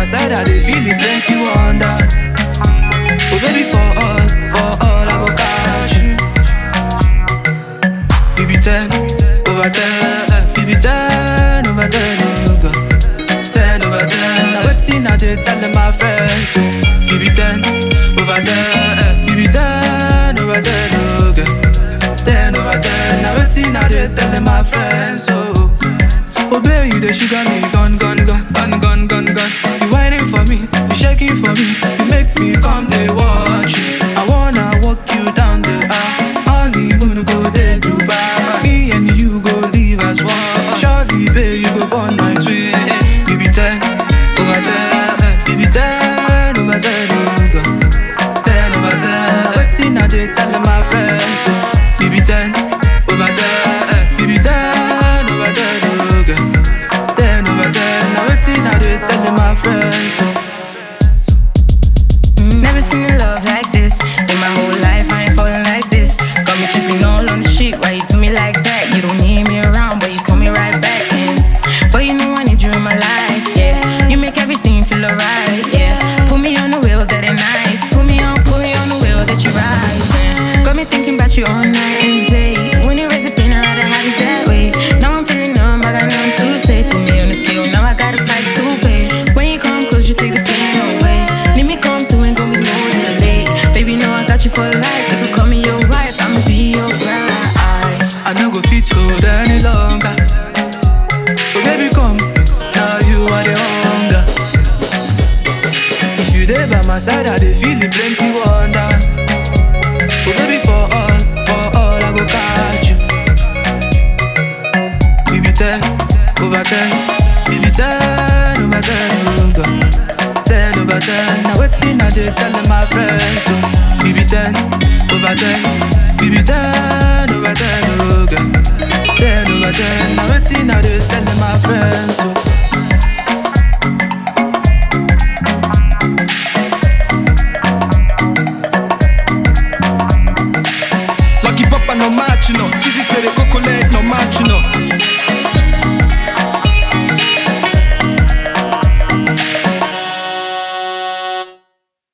my side, I dey feel it plenty wonder. Oh baby, for all, for all, I go catch you. You be ten over ten, you be ten over ten, oh God. Ten over ten. Now wetin I dey tell my friends? oh. You be ten over ten, you be ten over ten, oh God. Ten over ten. Now wetin I dey tell my friends? Oh, oh baby, you dey sugar me, gun, gun, gun, gun, gun, gun, gun. You whining for me, you shaking for me, you make me come dey watch you. I wanna walk you down the aisle, honeymoon go dey Dubai. Me and you go live as one. Surely, babe, you go born my twin. You be ten over ten, you be ten over ten, oh God. Ten over ten. Wetin I dey tell my friends? Oh, you be ten over ten, you be ten over ten, oh God. Ten over ten. Now wetin I dey tell my friends? Oh. Never seen a love like this. In my whole life, I ain't falling like this. Got me tripping all on the shit. Why you do me like that? You don't need me around, but you call me right back in. But you know I need you in my life, yeah. You make everything feel alright, yeah. Put me on the wheel that ain't nice. Put me on, put me on the wheel that you ride, yeah. Got me thinking about you all night and day. When you raise the pain, I'd rather have it that way. Now I'm feeling numb, I got nothing to say. Put me on the scale, now I got a price to pay. When you come close, you take the pain away. Need me come through and go be no delay. Baby, know I got you for life. You could call me your wife, I'ma be your bride. I no go fit hold any longer. So baby come, now you are the hunger. If you there by my side, I dey feel the plenty wonder. So baby for all, for all I go catch you. You be ten over ten, you be ten over ten, oh God. Ten over ten. Now wetin I dey tell my friends? So you be ten over ten, you be ten